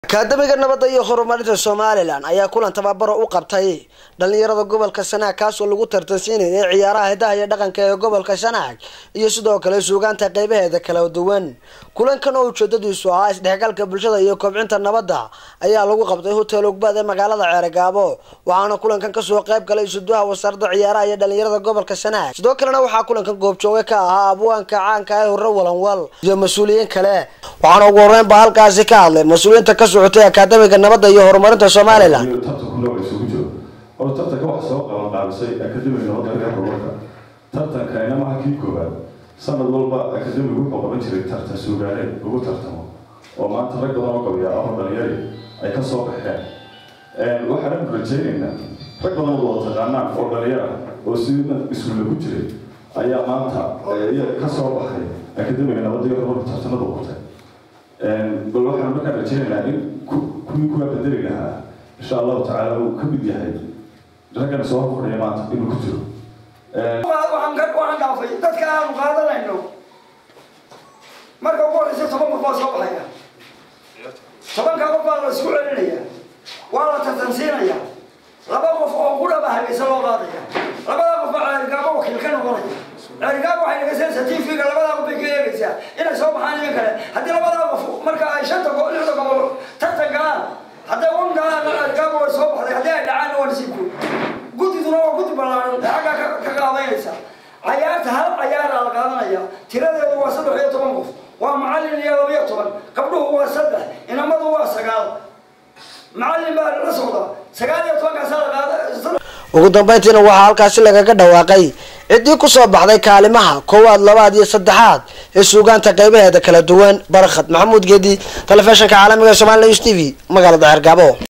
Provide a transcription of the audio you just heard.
akaadamiga nabadda iyo horumarinta somalilan ayaa kulan tababaro u qabtay dhalinyarada gobolka sanaag kaasoo lagu tartansiinayay ciyaaraha hidaha iyo dhaqanka ee gobolka sanaag iyo sidoo kale suugaanta qeybaheeda kala duwan kulankan oo ujeedadiisu ahaa isdhexgalka bulshada iyo kobcinta nabadda ayaa lagu qabtay hotel ogbad ee magaalada ceeregaabo waxaana kulankan kasoo qeyb galay isuduha wasaaradda ciyaaraha iyo dhalinyarada gobolka sanaag sidoo kalena waxaa kulankan goobjooge ka ahaa abwaanka caanka ee hore walanwal iyo mas-uuliyiin kale waxaana ugu horeyn ba halkaasi ka hadlay mas-uuliyiinta ka socotay akaadamiga nabadda iyo horumarinta somalilan tartanku isugu jiro hor tartanka waxa soo qaban qaabisay akademiga nabadda iyo horumarka tartankanina maha kii koowaad sanad walba akademigu wuxuu qaban jiray tartan suugaaneed ugu tartamo oo maanta rag badan oo qabiya ahoo dhalinyari ay ka soo baxeen waxaan rajaynaynaa rag badan oo wada taqaanaan oo dhalinyar ah oo sidina iskuulla ku jiray ayaa maanta ka soo baxay akademiga nabadda iyo horumarka tartanada qabtay bal waxaan markaan rajaynaynaa in kuwii kuwaa bedeli lahaa insha allahu tacaala uu ka mid yahay raggan soo horfadhiya maanta inuu ku jiro waxaan dhaafay dadka aanu qaadanayno marka ugu horeysa toban qof baa soo baxaya tobanka qof baa la isku celinaya waa la tartansiinaya laba qof oo ku dhaba habaysa loo qaadaya labada qof baa ceerigaabo wakiil ka noqonaya ceerigaabo waxay dhegaysanaysaa tvga labadaa qof bay ka eegaysaa inay soo baxaan iyo kale haddii labadaa qof marka ay shanta gobol lixda gobol tartan galaan hadday wan galaan ceerigaabo way soo baxday haddii ay dhacaan waa nasiibkood guddiduna waa guddi ballaaran ee xaggaa ka qaadanaysa cayaarta hal cayaaraa la qaadanaya tiradeedu waa saddex iyo toban qof waa macallin iyo labiyo toban gabdhuhu waa saddex inamadu waa sagaal macallin baa la socda sagaal iyo tobankaasaa la qaada ugu dambeyntiina waxaa halkaasi lagaga dhawaaqay ciddii kusoo baxday kaalimaha koowaad labaad iyo saddexaad ee suugaanta qeybaheeda kala duwan barkhad maxamuud geedi telefishinka caalamiga somali news t v magaalada xergaabo